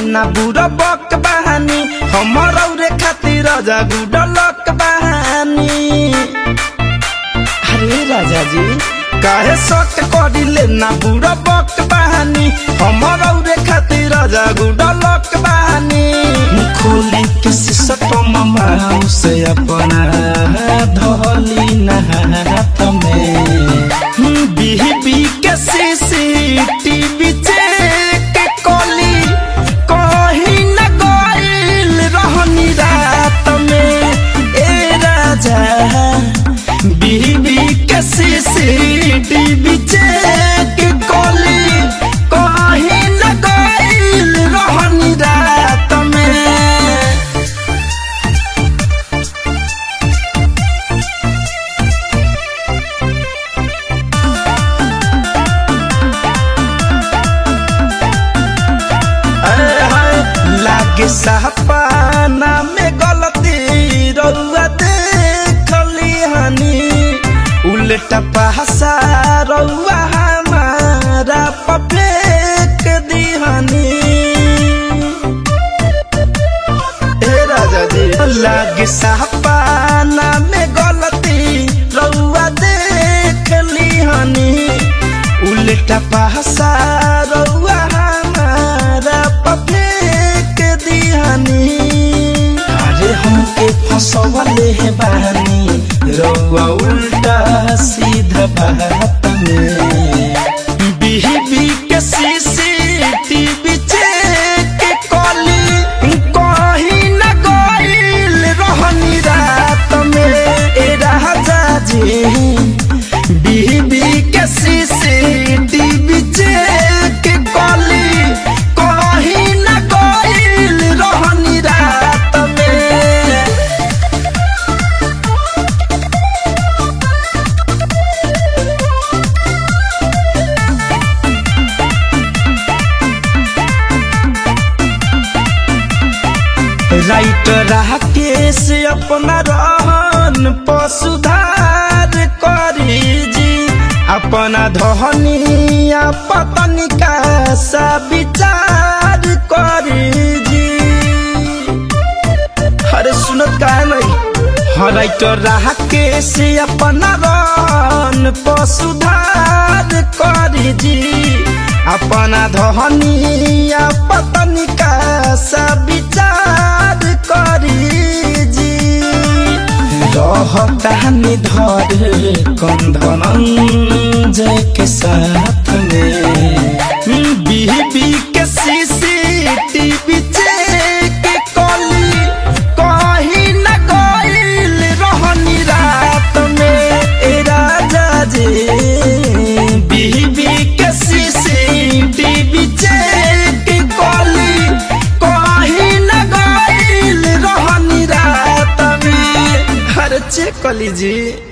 ना बुरा बक बहानी हमर औरे खातिर राजा गुडलक बहानी अरे राजा जी काहे शक करिले ना बुरा बक बहानी हमर औरे खातिर राजा गुडलक बहानी खोली के सिसटम माउस अपना धोली ना हाथ में बीबी के सीसीटीवी चेक कोली कहीं न गइल रहनी रात में ए राजा बीबी के सीसीटीवी चेक कोली कहीं न गइल रहनी रात में लागे सपना में गलती रउआ देखली हनी उल्टा पहसा रउआ हमारा पफेक दिहनी हे राजा जी लागे सपना में गलती रउआ देखली हनी उल्टा पहसा रउआ हमारा पफेक दिहनी अरे हमके फसवले है बानी रउआ उल्टा सीधा बात में बीबी के सीसीटीवी चेक कली कहीं न गइल रहनी रात में ए राजा जी बीबी के सीसीटीवी चेक कली कहीं न गइल रहनी रात में राइट राकेश अपना रहन पशुधार करी जी अपना धनिया पतनी का सा विचार करी जी अरे सुनत का नहीं हाँ राइट राकेश अपना रहन पशुधार करी जी अपना धनिया पतनी का सा विचार करी जी रहतानी धर कंधन जय के साथ में बीबी के सीसीटीवी चेक कली कहीं न गइल रहनी रात में ए राजा जी बीबी के सीसीटीवी चेक कली कहीं न गइल रहनी रात में हर चेक कली जी